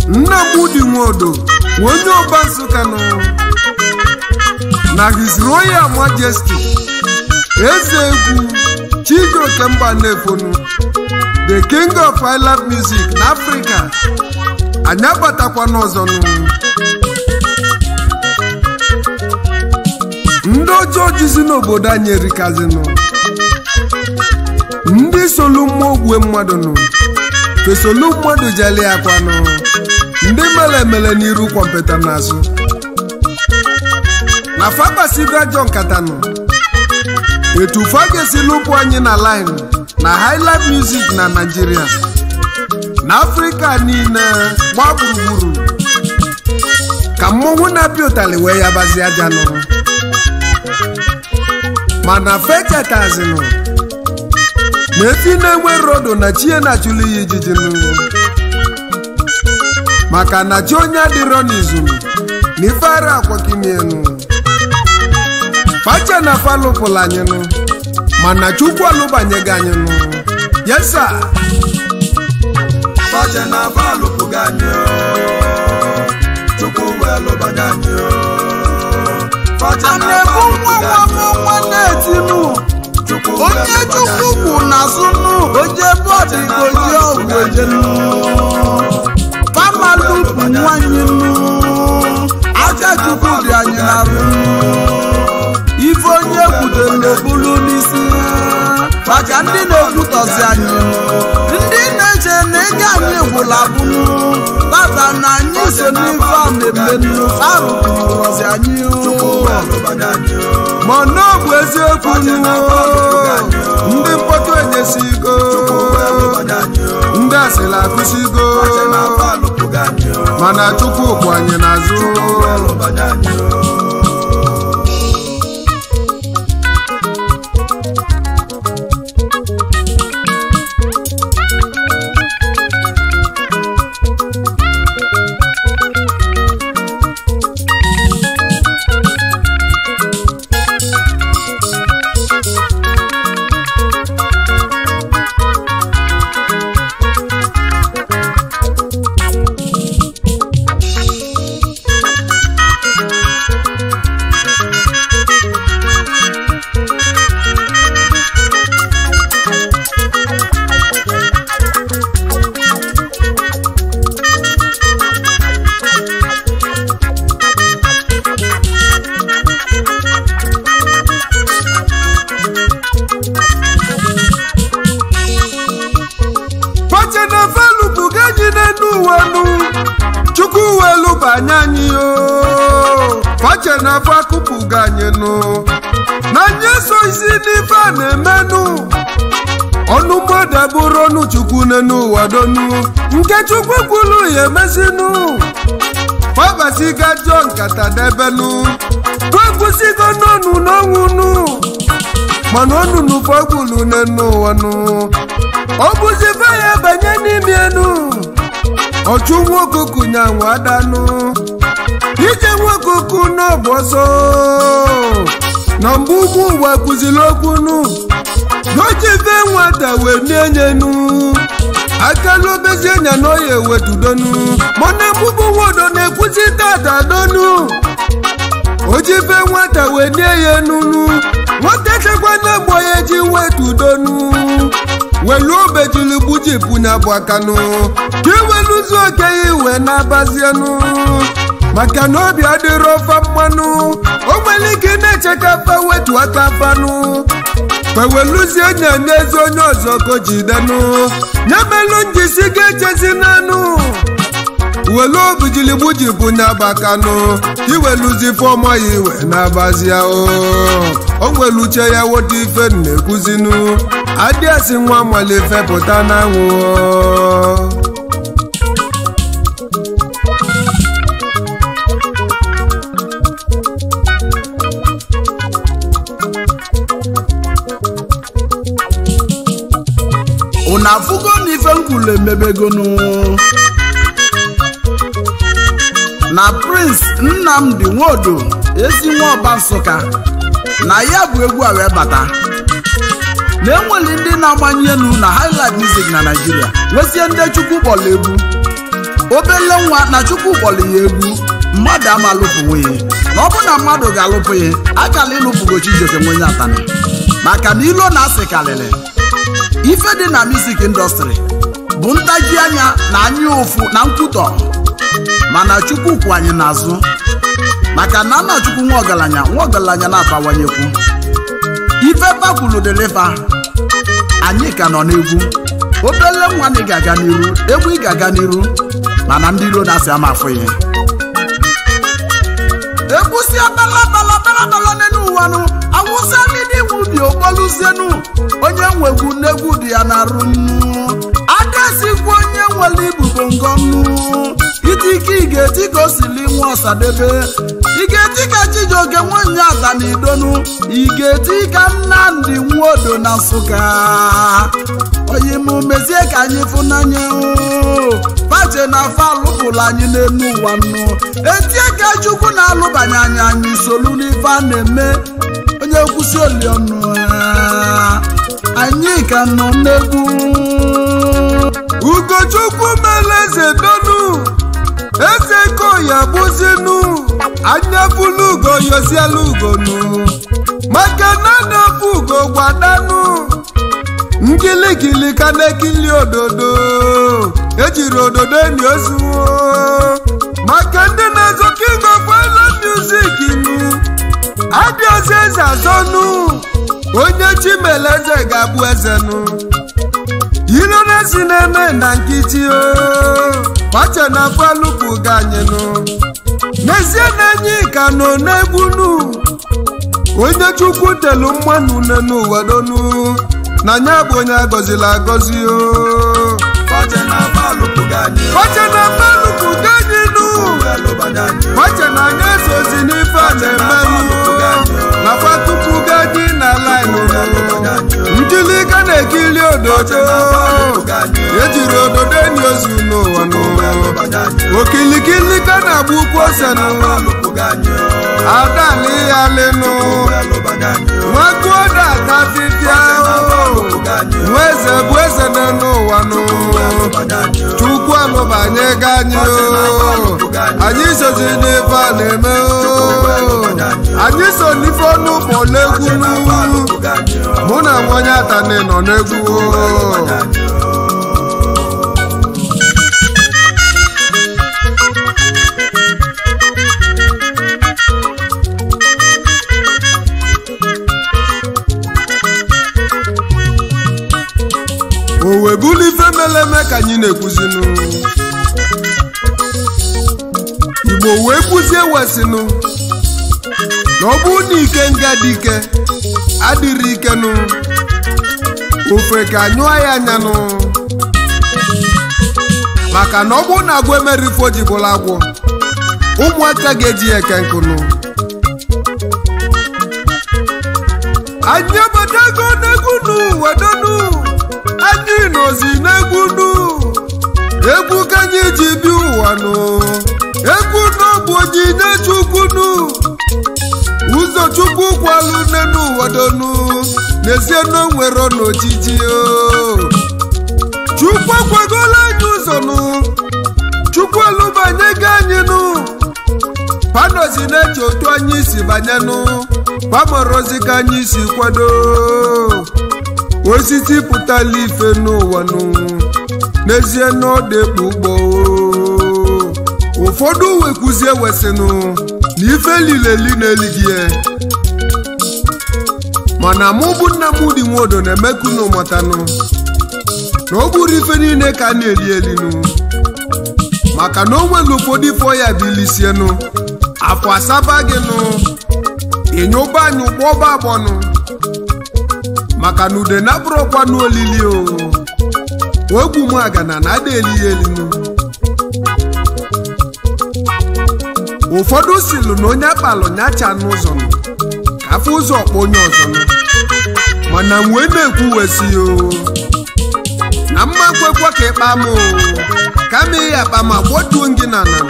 nnamdi nwodo onye ọba nsụka nọ na his royal majesty eze egwu chijioke mba na-efonu the king of island music na africa anyị abatakwa n'ọzọ nụ ndị ọjọọ jizi n'obodo anyị erikazinụ ndị solu mmụọ ogwe mmadụ nụ fesolu mmadụ jeli akwanụ ndị mere emele n'iru kwọmpụta n'azụ na fabasigo ajọ nkata nụ etu fa ga-esi lụpụ anyị na line na highlight music na Naịjirịa na afrịka niile gbaa gburugburu ka mmọnwụ na-apịa ụtalị wee ya bazie aja nụ mana feketazinụ na efi na-enwe rodo na chie na-achụlụ ya ijiji nụ maka na chi onye adịrọ n'izu na ife ara akwakimienu facha na falụpụla anyị nụ mana chukwu alụbanyego anyị nụ yesa Fache na falụpụghị anyị Chukwu wee lụbanye anyị Fache na na-ebu nwa falụpụghị nwa m nwa na-etinu Chukwu wee onye lụbanye chukwu anyị kwu na sunu oje bọọdụ goji ọgwụ ejenu pamalupu nwanyị nu aja chukwu dị anyị n'arụ ife onye kwudere bulu n'isi maka ndị na-ekwutọzi anyị ndị na-eche na ego anyị gwụla bụnu tata na anyị so n'ife a na-emenu arụpụrụzi anyị wee lụbanye anyị mana ọ bụ eziokwu nụ ndị mkpọtụ enyesigo wee lụbanye anyị ndị asịrị akụsigo Fache na falụpụghị anyị mana chukwu kwụ anyị n'azụ wee lụbanye anyị fache na felupụ ga anyị n'elu ụwa nụ chukwu welu banye anyị o fache na afọ akụpụga anyị nụ na anyị so isi n'ife a na-emenụ ọnụ mmadụ abụrụ ọnụ chukwu n'elu ụwa donu nke chukwu kwuru ya emezinụ fabasiga jọ nkata debenụ wekwụsigo n'ọnụ n'ọnwụnụ mana ọnụnụ fọgwulu n'elu ụwa nụ ọ bụzibe ya banye n'ime enu ọchụ nwoke kụnya nwa adanụ ije nwoke kụ n'ọbụ ọsọ na mgbe ugwu ụwa kụziri okwunu n'ojibe nwata wee nienyenu akala obezie nya na oya ewetudonu mana mgbugbu nwodo na-ekwuzi tata donu ojibe nwata wee nie ya enunu nwata chekwa na mgbo ya ji wetudonu welu obejili gbujipụ nya bụ akanụ ka iweluzi oke ya iwe na-abazienụ maka na obi adịrọ ofa mmanụ o nwere ike na-eche ka fa wetu aka fanụ feweluzie nya n'ezi onye ọzọ ko jidenụ nyemelu njisi ga-echezi n'anụ welu obijili gbujipụ nya bụ akanụ iweluzi fọmọ ya iwe na-abazia o o nwere uche ya wote ife na-ekwuzinu adịasị nwa mali fepụta n'anwụ unu afụgo na ife nkwulu emebegonu na prince nnamdi nwodo ezi nwa ọba nsụka na ya bụ egwu a wee bata na enwere ndị na-agbanye elu na highlight music na naijiria nwezie ndị chukwu kpọrọ egwu obele nwa na chukwu kpọrọ ya egwu mmadụ ama lụpụnwe ya na ọ bụ na mmadụ ga-alụpụ ya akala ịlụpụgo Chijioke nwenye atani maka na ilo na-asị karịrị ife dị na music indọstrị bụ ntaji anya na anya ụfụ na nkwutọ mana chukwu kwụ anyị n'azụ maka na nna chukwu nwa ọgaranya nwa ọgaranya na-abawanyekwu ife bakwulu dịlịfa anyị ka nọ n'egwu obele nwa na ị ga-aga n'iru egwu ị ga-aga n'iru mana ndị iro na-asị ama afọ ya egwu si abala bala bala bala n'elu ụwa nụ awụsa n'ime iwu dị okpoluzienu onye nwegwu n'egwu dị ya na-arụ nnu adasikwu onye nwere ibubo ngọnnu itike ị ga-eti ka o sili nwa ọsadebe ị ga-eti ka Chijioke nwanyị ata na idonu ị ga-eti ka Nnamdi Nwodo na Nsụka oyi m mezie ka anyị fụnanya pache na afọ alụpụrụ anyị n'elu ụwa nnu etie ka Chukwu na-alụbanye anyị anyị solu n'ife a na-eme onye kwụsị oli ọnụ anyị ka nọ n'egwu ugochukwu mere eze donu eze koya bụzinu anya bulu ugo yosielu ugonu maka na na-efu ugo gwadanu ngiligili ka na-ekili ododo ejiri ododo enyi ozuwo maka ndị na-ezo king of island music nu adịozi eze azọnu onye chimele eze ga-abụ ezenu ilo na-esi na-eme na nkịtị o pache na falụpụ ganyenu n'ezie na enyi ka nọ n'egwunu onye chukwu telu mmanụ une n'ụwa donu na nya bụ onye agọzila agọzi o Pache na falụpụ gị anyị pache na falụpụ ganyenu elụbanye anyị pache na anya esozi n'ife a na-emenụ na fatụpụ gaji na laịnụ nkilika na-ekili ododo ejiri ododo enyi ozu n'ụwa n'ụwa okilikili ka na-agba ukwu ose n'ụwa adali ya lịnụ nwakuoda atafifia nwa eze bụ eze nọ n'ụwa n'ụwa chukwu alụbanye ga anyị o anyị sozi n'ife a na-eme o anyị so n'ife ọnụ kpọla egwu mụ na nwanye atani nọ n'egwu o o wee bulu ife mere eme ka anyị na-ekwuzinụ igbo wee kwuzie wesinụ na ọ bụ na ike nga dị ike adịrị ikenụ ofe ka nyụọ ya anyanụ maka na ọ bụ na agwọ emerifo ji bụrụ agwọ ụmụaka ga-eji ya eke nkụnụ anyị abatago n'egwu nu wedonu anyị nọzi n'egwu nu egwu ka anyị ji bi ụwa nụ egwu n'ọbụ onyinye chukwu nu ụzọ chukwu kwalụ nne n'ụwa donu n'ezie na o nwere n'ojiji o chukwu akwagola anyị ụzọ nụ chukwu alụbanye gị anyị nụ panozi na-eche otu anyị si banye nụ pamorozi ka anyị si kwado osisi pụtala ife n'ụwa nụ n'ezie na ọ dịkpa ugbo ụfọdụ wekwuzie wesịnụ na ife lileli na-eligie mana mụ bụ nna m dị nwodo na-emekunu mụtanụ na ọ bụrụ ife niile ka a na-eli elinu maka na o nwere ụfọdụ ife ọya bilisienụ afọ asaba gị nụ ịnyụba anyị ụgbọba agbọnụ maka na ude na bụrụkwa n'olili o ogbu m agana na ada eli ya elinu ụfọdụ silu na onye akpalụ nyacha n'ụzọ nụ ka afọ ụzọ ọkpọ onye ọzọ nụ mana wee na-ekwu wesi o na mma kwekwa ka ịkpa m o kama ị akpa ma gbotuo gị na ala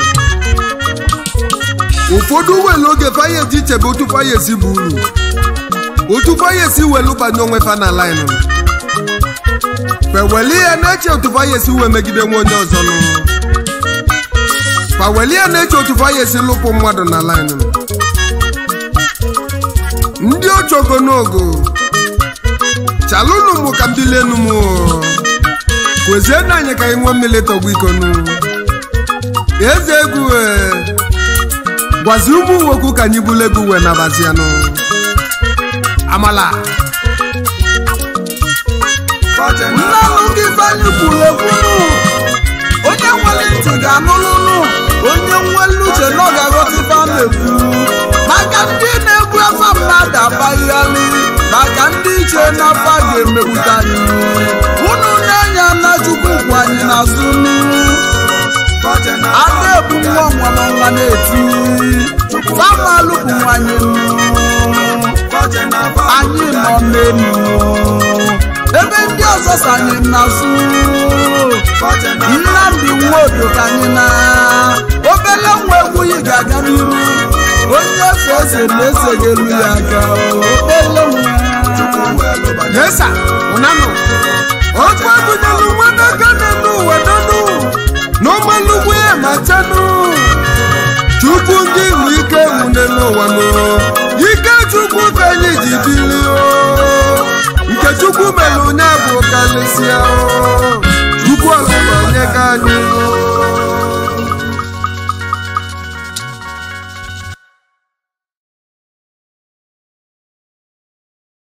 ụfọdụ welu oge faya eji chebe otu faya esi bụ uru otu faya esi welu banye onwe fa na laịnụ feweli ya na-eche otu faya esi wee megide nwa onye ọzọ nụ kwa welie na-eche otu fa ya esi lụpụ mmadụ na laịnụ ndị ochogo n'ogo chalụnụ mụ ka mbilenu mụ kwezie na anyị ka anyị nwee mmiri tọgbu ikonu eze egwu ee, gwazi ụmụ nwokwu ka anyị bulu egwu wee nabazianụ amala nnanụ gị banye kwuru ekwunu onye nwere ntị ga-anụlụnụ onye nwere uche na ọ ga-aghọta ife a na-ekwu maka ndị na-egbu afa mmadụ abaghịghalị maka ndị iche n'afa ga-emegbuta anyị unu na-enye na chukwu kwụ anyị n'azụ nụ ada ebu nwa nwa na nwa na-eti famalụ bụ nwanyị nụ anyị nọ n'elu ebe ndị ọzọ so anyị n'azụ nnamdị nwodo ka anyị na obele nwa egwughị ga-aga n'iru onye efe eze na-ese ga-elu ya aka obele nwa yesa ụnanụ otu agụnyelụ nwadaka n'elu ụwa nọnụ n'ụgbọelugwu ya ma chanụ chukwu ndị bụ ike nwune n'ụwa nụ ike chukwu ka anyị ji bili o nke chukwu mere onye bụ karịsịa o chukwu ọlụlụ onye ka anyị